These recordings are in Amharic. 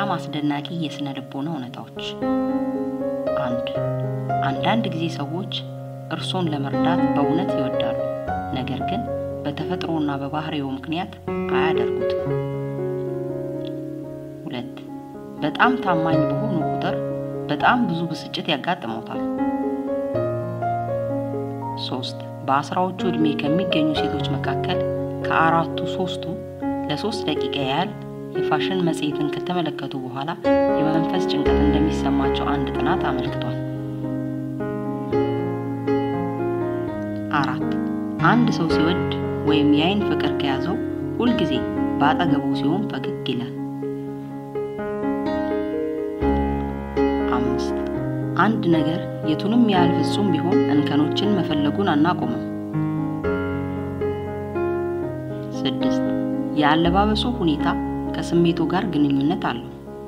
በጣም አስደናቂ የስነ ልቦና እውነታዎች። አንድ አንዳንድ ጊዜ ሰዎች እርሶን ለመርዳት በእውነት ይወዳሉ፣ ነገር ግን በተፈጥሮና በባህሪው ምክንያት አያደርጉትም። ሁለት በጣም ታማኝ በሆኑ ቁጥር በጣም ብዙ ብስጭት ያጋጥመውታል። ሶስት በአስራዎቹ ዕድሜ ከሚገኙ ሴቶች መካከል ከአራቱ ሶስቱ ለሶስት ደቂቃ ያህል የፋሽን መጽሔትን ከተመለከቱ በኋላ የመንፈስ ጭንቀት እንደሚሰማቸው አንድ ጥናት አመልክቷል። አራት አንድ ሰው ሲወድ ወይም የአይን ፍቅር ከያዘው ሁልጊዜ በአጠገቡ ሲሆን ፈገግ ይላል። አምስት አንድ ነገር የቱንም ያህል ፍጹም ቢሆን እንከኖችን መፈለጉን አናቆመም። ስድስት የአለባበሱ ሁኔታ ከስሜቱ ጋር ግንኙነት አለው።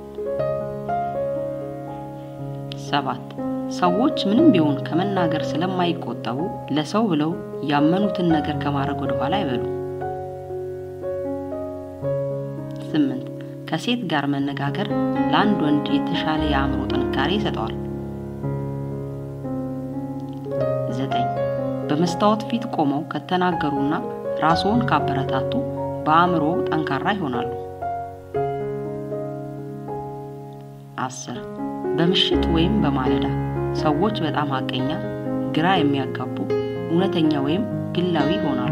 ሰባት ሰዎች ምንም ቢሆን ከመናገር ስለማይቆጠቡ ለሰው ብለው ያመኑትን ነገር ከማድረግ ወደ ኋላ አይበሉ። ስምንት ከሴት ጋር መነጋገር ለአንድ ወንድ የተሻለ የአእምሮ ጥንካሬ ይሰጠዋል። ዘጠኝ በመስታወት ፊት ቆመው ከተናገሩና ራስዎን ካበረታቱ በአእምሮ ጠንካራ ይሆናሉ። አስር በምሽት ወይም በማለዳ ሰዎች በጣም ሐቀኛ፣ ግራ የሚያጋቡ፣ እውነተኛ ወይም ግላዊ ይሆናሉ።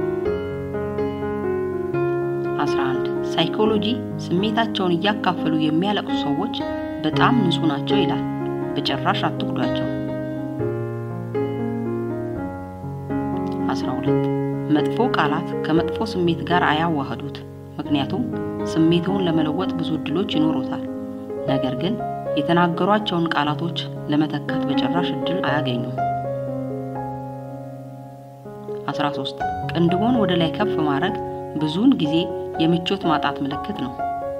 11 ሳይኮሎጂ ስሜታቸውን እያካፈሉ የሚያለቅሱ ሰዎች በጣም ንጹህ ናቸው ይላል። በጭራሽ አትጉዷቸው። 12 መጥፎ ቃላት ከመጥፎ ስሜት ጋር አያዋህዱት፣ ምክንያቱም ስሜትውን ለመለወጥ ብዙ እድሎች ይኖሩታል። ነገር ግን የተናገሯቸውን ቃላቶች ለመተካት በጭራሽ እድል አያገኙም። 13 ቅንድቦን ወደ ላይ ከፍ ማድረግ ብዙውን ጊዜ የምቾት ማጣት ምልክት ነው።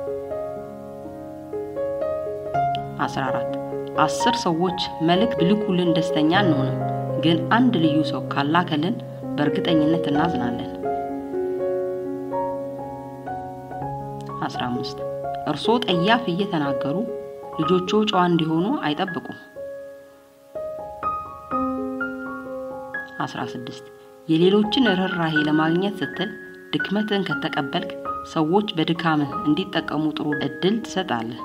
14 አስር ሰዎች መልእክት ብልኩልን ደስተኛ አንሆንም፣ ግን አንድ ልዩ ሰው ካላከልን በእርግጠኝነት እናዝናለን። 15 እርስዎ ጠያፍ እየተናገሩ ልጆቹ ጨዋ እንዲሆኑ አይጠብቁም። 16 የሌሎችን ርኅራሄ ለማግኘት ስትል ድክመትን ከተቀበልክ ሰዎች በድካምህ እንዲጠቀሙ ጥሩ እድል ትሰጣለህ።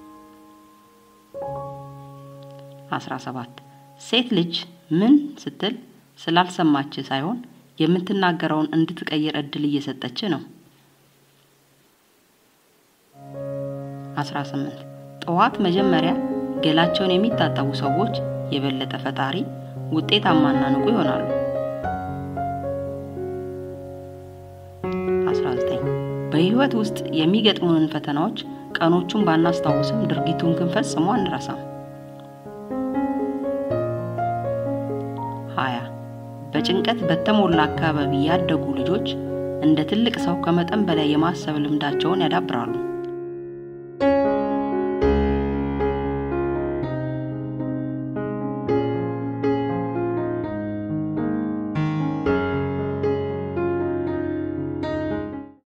17 ሴት ልጅ ምን ስትል ስላልሰማች ሳይሆን የምትናገረውን እንድትቀይር እድል እየሰጠች ነው። 18 ጠዋት መጀመሪያ ገላቸውን የሚታጠቡ ሰዎች የበለጠ ፈጣሪ፣ ውጤታማና ንቁ ይሆናሉ። 19 በህይወት ውስጥ የሚገጥሙንን ፈተናዎች ቀኖቹን ባናስታውስም ድርጊቱን ግን ፈጽሞ አንረሳም። 20 በጭንቀት በተሞላ አካባቢ ያደጉ ልጆች እንደ ትልቅ ሰው ከመጠን በላይ የማሰብ ልምዳቸውን ያዳብራሉ።